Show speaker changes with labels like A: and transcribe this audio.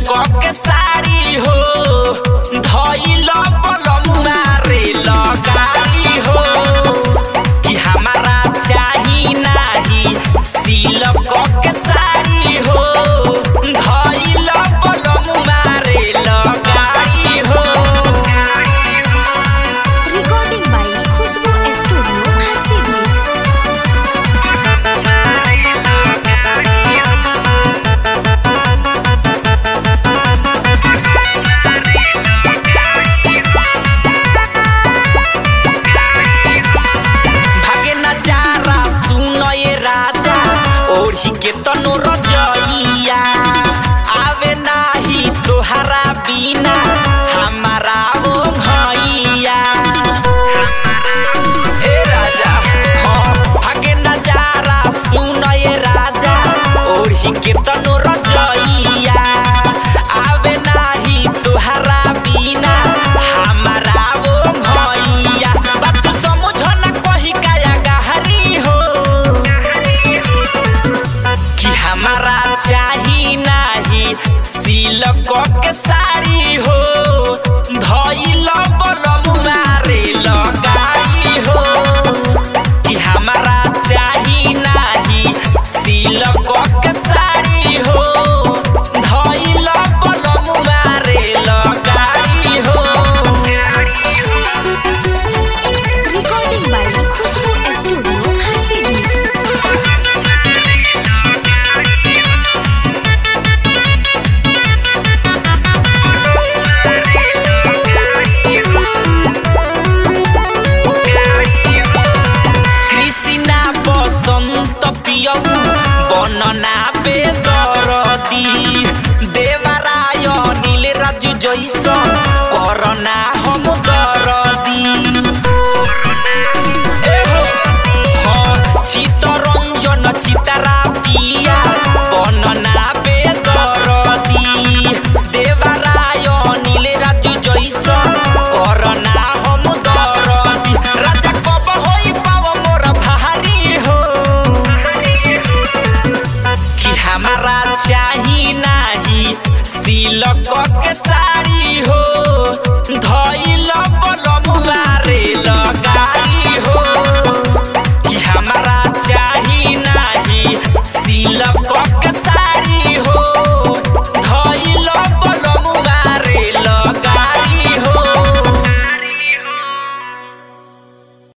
A: के साड़ी हो धइल बलमुआ रे लगाई हो कि हमारा चाही नाही सिलक के साड़ी हो धइल बलमुआ रे लगाई हो
B: Recording by Khushbu Studio, Harsidu.
A: भागे नजारा सुनो ये राजा ओढ़ी के तनो रजइया आवे नाही तोहरा बिना हमारा ओ भैया ए राजा हाँ भागे नजारा सुनो ये राजा ओढ़ी के तनो रजइया आवे नाही तोहरा बिना हमारा ओ भैया बात समझ ना कही काया गहरी हो कि हमारा चाही नाही सिलक के साड़ी हो धइल बलमुआ रे लगाई हो कि हमारा चाही नाही सिलक के साड़ी हो धइल बलमुआ रे लगाई हो
B: Recording by Khushbu Studio, Harsidu.
A: Krishna বসন্ত প্রিয় বর্ণনা বেদরদি দেবারায় নীল রাজু জৈস করোনা